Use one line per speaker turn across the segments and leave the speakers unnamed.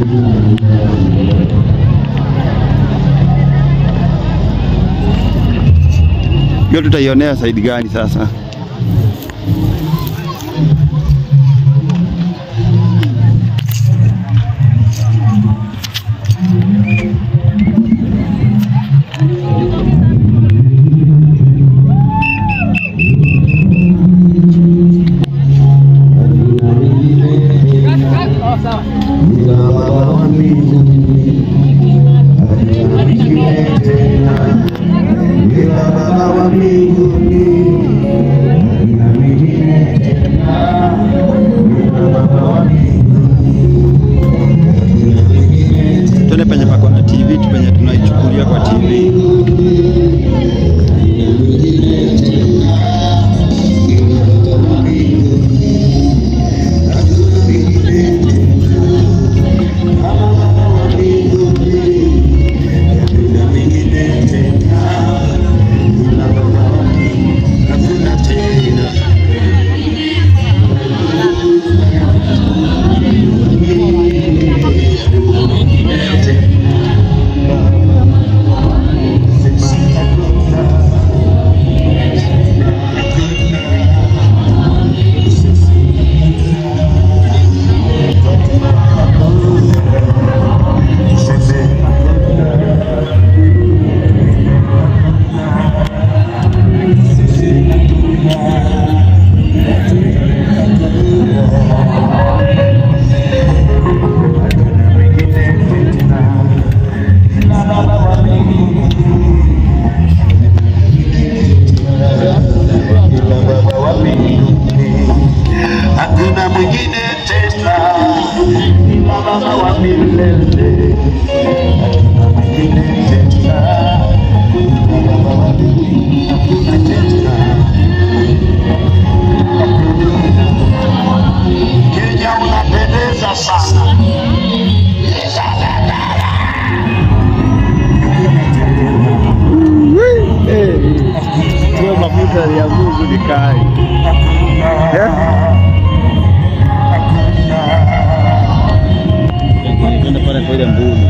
Hiyo tutaionea side gani sasa? Tuende penye pako na TV tu penye tunaichukulia kwa TV.
Hakuna mwingine tena, ni Baba wa milele. Hakuna mwingine tena, ni Baba wa milele. Hakuna tena. Kenya unapendeza sana.
Hiyo mafuta ya Mungu ni kai. Tuende pale kwa ile mbuni.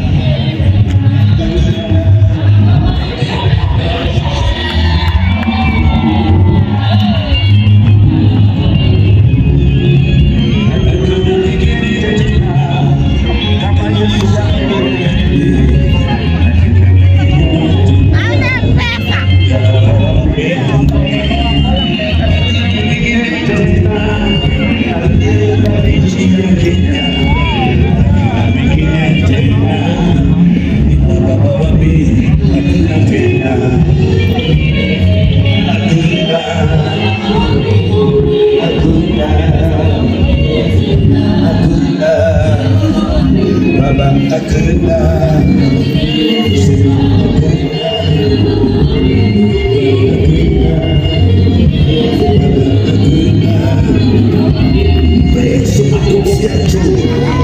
Baba hakuna Yesu makofi ya juu.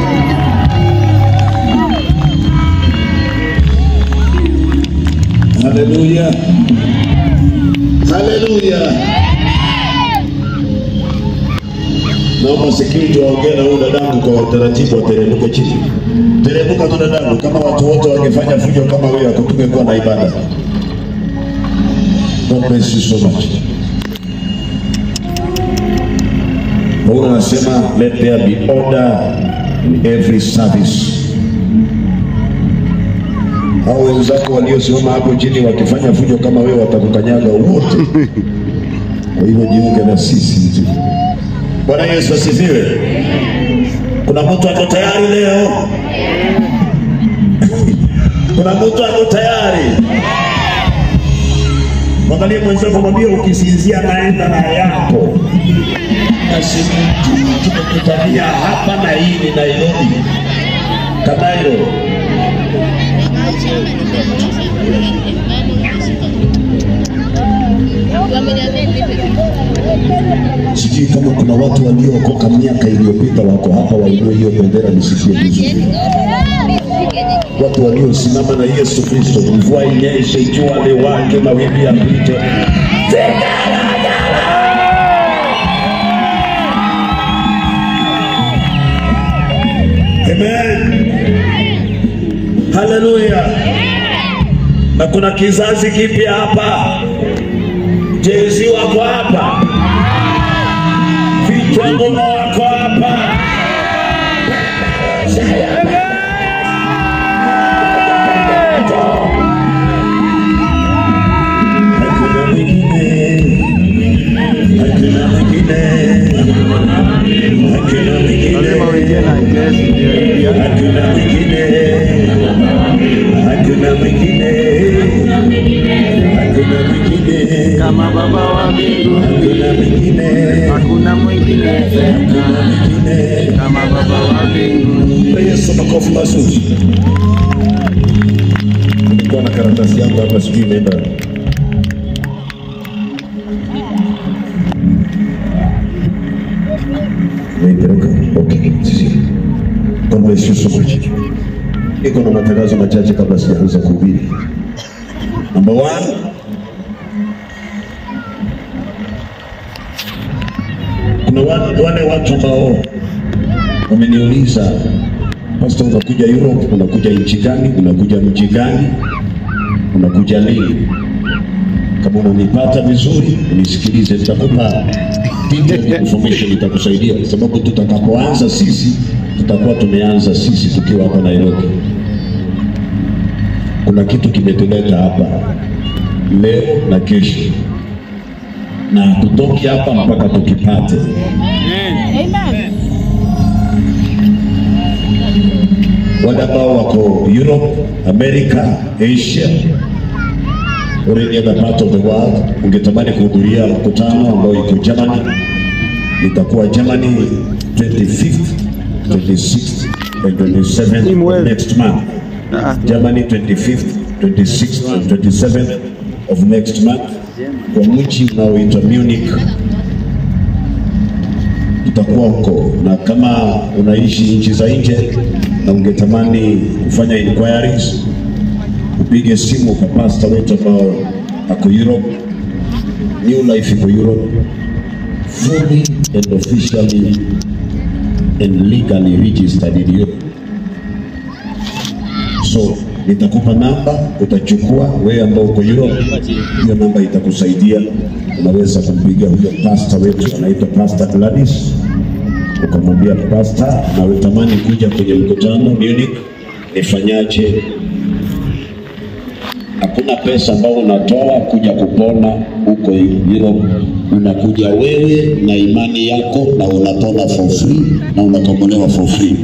Haleluya. Haleluya. Naomba security waongee na huyu dadangu kwa utaratibu, wateremke chini. Teremka tu dadangu, kama watu wote wangefanya fujo kama wewe, hakutungekuwa na ibada. God bless you so much. Paulo anasema let there be order in every service. Hao wenzako waliosimama hapo chini wakifanya fujo kama wewe watakukanyaga wote. Kwa hivyo jiunge na sisi tu. Bwana Yesu asifiwe. Kuna mtu ako tayari leo? Kuna mtu ako tayari? Mwangalie mwenzako, mwambie ukisinzia naenda na yako. Basi tumekutania hapa na hii ni Nairobi, Kanairo. Sijui kama kuna watu waliookoka miaka iliyopita wako hapa, wainue hiyo bendera nisikie vizuri. Watu waliosimama na Yesu Kristo, mvua inyeshe, jua liwake, mawimbi yapite. Amen. Haleluya. Na kuna kizazi kipya hapa. Jezi wako hapa. Vichwa ngoma wako hapa. Hakuna mwingine. Hakuna mwingine. Hakuna mwingine.
Lazima uingie na gesi ndio ingia.
Hakuna mwingine, hakuna mwingine, hakuna mwingine,
Kama baba wa mbinguni
hakuna mwingine,
hakuna mwingine
hakuna mwingine.
kama baba wa mbinguni.
Mpe Yesu makofi mazuri. Nilikuwa na karatasi yangu hapa, sijui imeenda. Nimeipeleka. Okay, sisi. God bless you so much. Niko na matangazo machache kabla sijaanza kuhubiri. Number one, kuna wale, wale watu ambao wameniuliza Pastor, unakuja Europe, unakuja nchi gani? Unakuja mji gani? Unakuja lini? Kama unanipata vizuri, unisikilize, nitakupa detailed information itakusaidia, sababu tutakapoanza sisi, tutakuwa tumeanza sisi tukiwa hapa Nairobi. Kuna kitu kimetuleta hapa leo na kesho, na hatutoki hapa mpaka tukipate. wale ambao wako Europe, America, Asia or any other part of the world, ungetamani kuhudhuria mkutano ambao iko Germany, itakuwa Germany 25th, 26th and 27th
Team well.
next month.
Ah,
Germany 25th, 26th and 27th of next month kwa mji unaoitwa Munich. Tutakuwa huko, na kama unaishi nchi za nje na ungetamani kufanya inquiries, upige simu kwa pasta wetu ambao ako Europe. New Life iko Europe, fully and officially and legally registered in Europe. So nitakupa namba, utachukua wewe ambao uko Europe, hiyo namba itakusaidia. Unaweza kumpiga huyo pasta wetu anaitwa Pastor Gladys, ukamwambia pasta, na utamani kuja kwenye mkutano Munich, nifanyaje? Hakuna pesa ambayo unatoa kuja kupona huko Europe. Unakuja wewe na imani yako, na unapona for free na unakombolewa for free.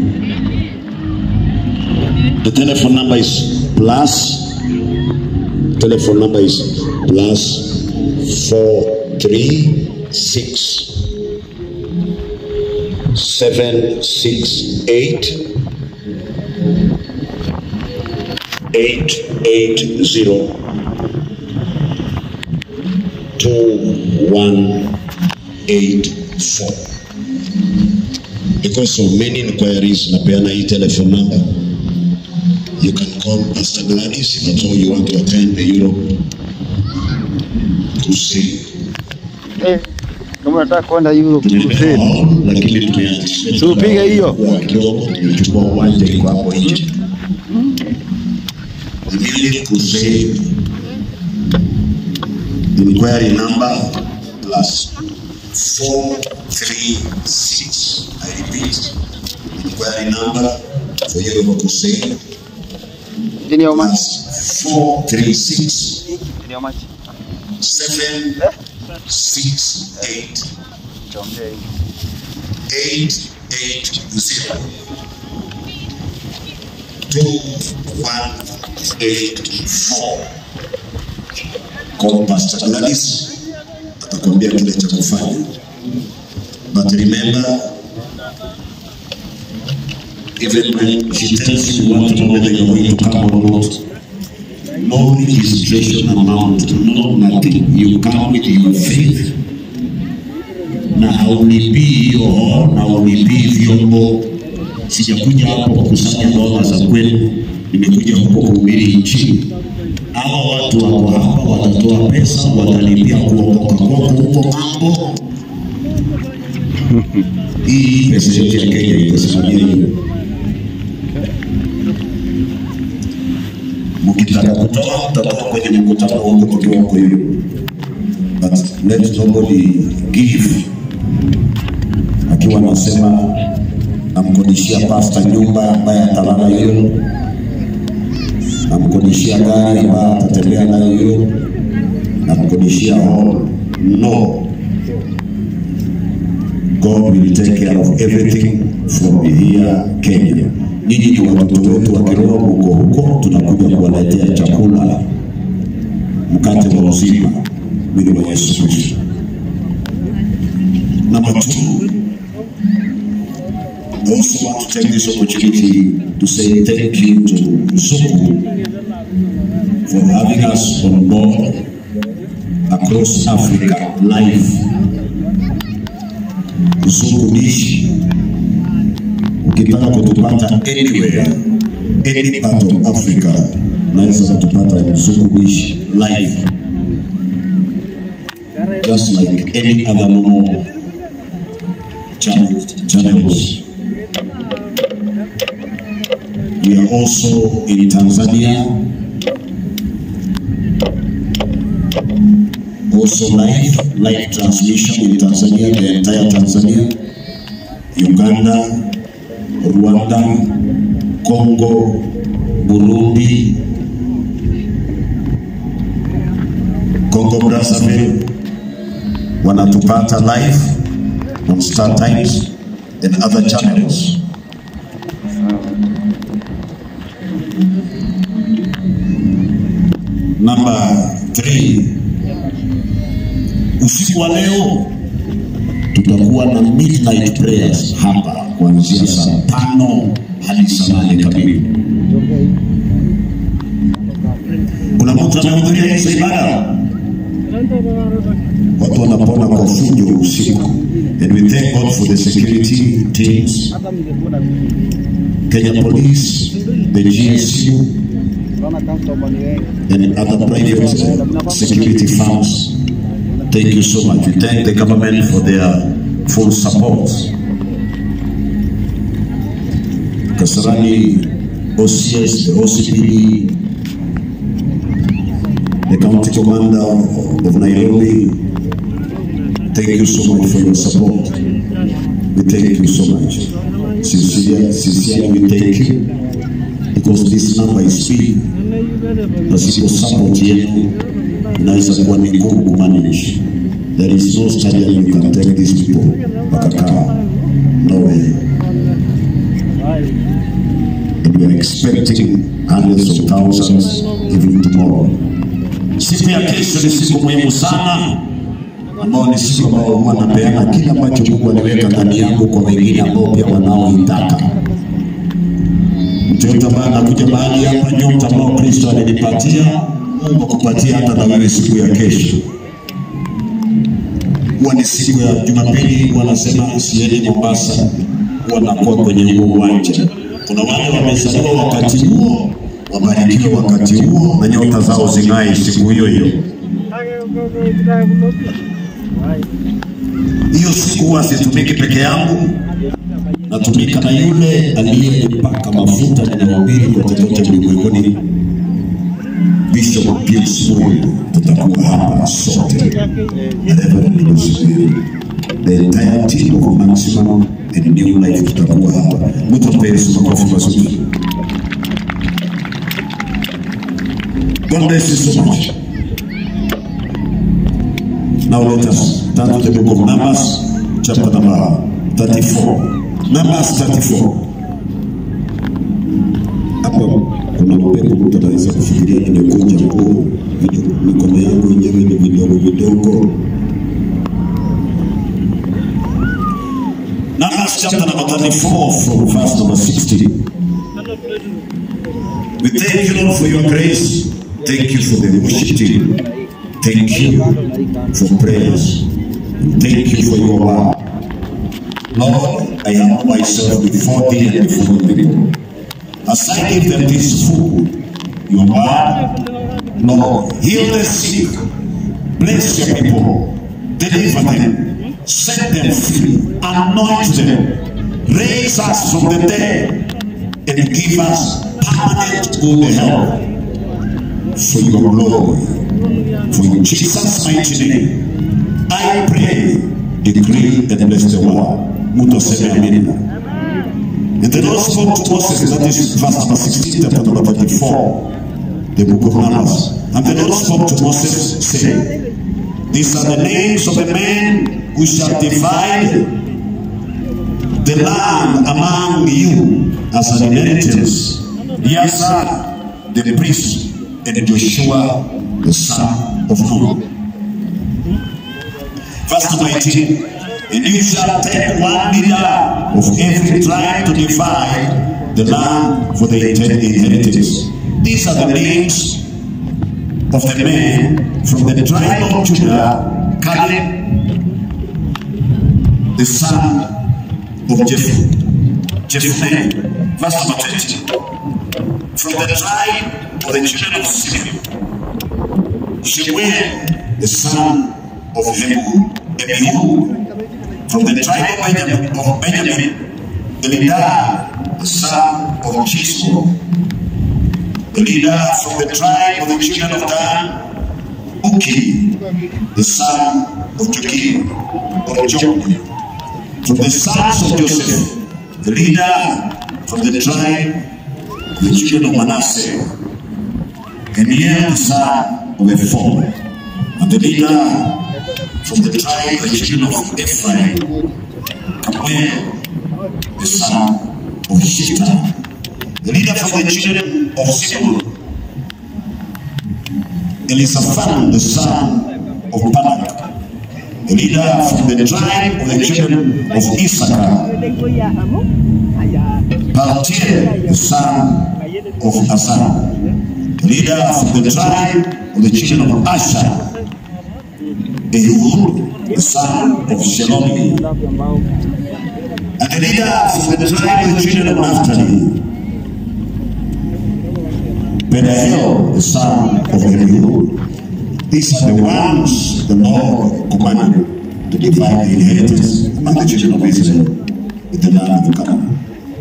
The telephone number is plus. Telephone number is plus four three six seven six eight eight eight zero two one eight four. Because of many inquiries, napeana hii telephone number. You can call Pastor Gladys if at all you want to attend the Europe crusade.
eh, kama unataka kwenda Europe
Tulipewa
crusade.
hall, lakini tumeanzisha
Tupige hiyo.
kwa kidogo, tumechukua uwanja iko hapo nje. The Munich crusade inquiry number plus four three six. I repeat, inquiry number for Europe crusade
Chini ya umati.
plus four three six
Chini ya umati.
seven six eight
Chongea hivi.
eight eight zero two one eight four. Call Pastor Gladys atakwambia kile cha kufanya, but remember even when she tells you what to know whether you're going to come or not, no registration amount, no nothing. You come with your faith na haulipii hiyo na haulipii vyombo. Sijakuja hapo kukusanya dola za kwenu, nimekuja huko kuhubiri Injili. Hawa watu wako hapa, watatoa pesa, watalipia kuokoka kwako huko mambo. Hii pesa yote ya Kenya itasimamia hiyo. Ukitaka kutoa utatoa kwenye mkutano huko tukiwa huko hiyo, but let nobody give akiwa anasema namkodishia pasta nyumba ambaye atalala hiyo, namkodishia gari ambaye atatembea nayo hiyo, namkodishia hall. No, God will take care of everything from here Kenya. Nyinyi ni watoto wetu wa kiroho, huko huko tunakuja kuwaletea chakula, mkate wa uzima, mwili wa Yesu Kristo. Number two, I also want to take this opportunity to say thank you to Zuku for having us on board across Africa live. Zuku Dish, ukitaka kutupata anywhere, any part of Africa, unaweza kutupata Zuku Dish live, just like any other normal channel, channels. We are also in Tanzania, also live, live transmission in Tanzania, the entire Tanzania, Uganda, Rwanda, Congo, Burundi, Congo Brazzaville, wanatupata live on Star Times and other channels. Number three, usiku wa leo tutakuwa na midnight prayers hapa kuanzia saa tano hadi saa nane kamili. Kuna mtu anahudhuria hizo ibada? Watu wanapona kwa fujo usiku, and we thank God for the security teams, Kenya Police, the GSU, and other private security firms. Thank you so much. We thank the government for their full support. Kasarani OCS, the OCPD, the county commander of Nairobi, thank you so much for your support. We thank you so much. Sincerely, sincerely we thank you because this number is big. Pasipo support yenu inaweza kuwa ni ngumu kumanage. There is no stadium you can take these people wakakaa. No way. And we are expecting hundreds of thousands even tomorrow. Siku ya kesho ni siku muhimu sana, ambao ni siku ambao huwa napeana kila ambacho Mungu aliweka ndani yangu kwa wengine ambao pia wanaoitaka. Mtu yote ambaye anakuja mahali hapa, nyota ambao Kristo alinipatia, Mungu akupatia hata na wewe siku ya kesho. Huwa ni siku ya Jumapili, wanasema sieni Mombasa, wanakuwa kwenye huo uwanja. Kuna wale wamezaliwa wakati huo, wabarikiwe wakati huo, na nyota zao zing'ae siku hiyo hiyo. Hiyo siku huwa situmiki peke yangu, natumika na yule aliyenipaka mafuta ninahubiri kote kote ulimwenguni, Bishop Pius Muyu. Tutakuwa hapa sote na Reverend Lucy Muyu. the entire team of Maximum and New Life tutakuwa hapa. Mtu mpe Yesu makofi mazuri. God bless you so much. Now let us turn to the book of Numbers, chapter number 34. Numbers 34. Hapo kuna upepo, mtu anaweza kufikiria nimekunja nguo, vido- mikono yangu yenyewe ni vidogo vidogo. Numbers chapter number 34 from verse number 16. We thank you, Lord, for your grace. Thank you for the worship team. Thank you for prayers. Thank you for your word. Lord, I humble myself before thee and before the people. As I give them this food, your word, Lord, heal the sick, bless your people, deliver them, set them free, anoint them, raise us from the dead, and give us permanent good health. for your glory. For in Jesus' mighty name, I pray, decree, and bless the word. Mtu aseme amina. And the Lord spoke to Moses, that is verse number 16, chapter number 34, the book of Numbers. And the Lord spoke to Moses, saying, These are the names of the men who shall divide the land among you as an inheritance. Eleazar, the priest, and Joshua, the son of Nun. Verse number 18. And you shall take one leader of every tribe to divide the land for the inheritance. These are the names of the men from the tribe of Judah, Caleb, the son of Jephthah. Jephthah, verse number 20. From the tribe of the children of Simeon, Shemuel, the son of Hebrew, Ebihud, from the tribe of Benjamin, of Benjamin Elidar, the son of Chisco, Elidar from the tribe of the children of Dan, Uki, the son of Joachim, or Joachim, from the sons of Joseph, the leader from the tribe of the children of Manasseh, Geniel, the son of Ephraim, and the leader from the tribe of the children of Ephraim, Kamuel, the son of Shita, the leader from the children of Zebulun, Elisaphan, the son of Barak, the leader from the tribe of the children of Issachar, Paltiel, the son of Azan, the leader from the tribe of the children of Asher, Ehud, the son of Shelomi, and the leader from the tribe of the children of Naphtali, Pedahel, the son of Ehud. These are the ones the Lord commanded to divide the inheritance among the children of Israel in the land of Canaan.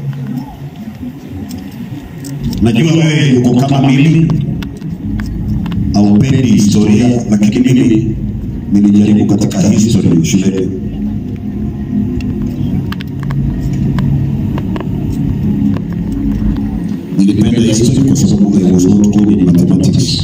Najua wewe uko kama mimi, haupendi historia, lakini mimi nilijaribu katika history shuleni. Nilipenda history kwa sababu I was not good in mathematics.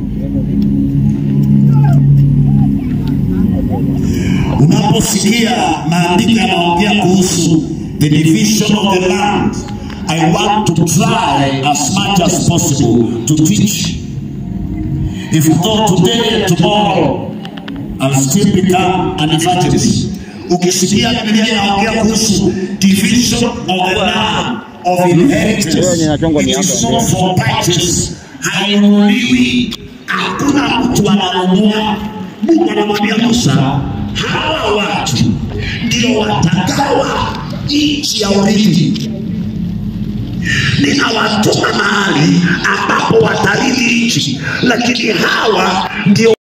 Unaposikia maandiko yanaongea kuhusu the division of the land, I want to try as much as possible to teach. If not today and tomorrow, I'll still become an evangelist. Ukisikia Biblia inaongea kuhusu division of the land of inheritance, it is not for purchase. Hainunuliwi, hakuna mtu ananunua. Mungu anamwambia Musa, hawa watu ndio watagawa nchi ya urithi. Ninawatuma mahali ambapo watarithi nchi, lakini hawa ndio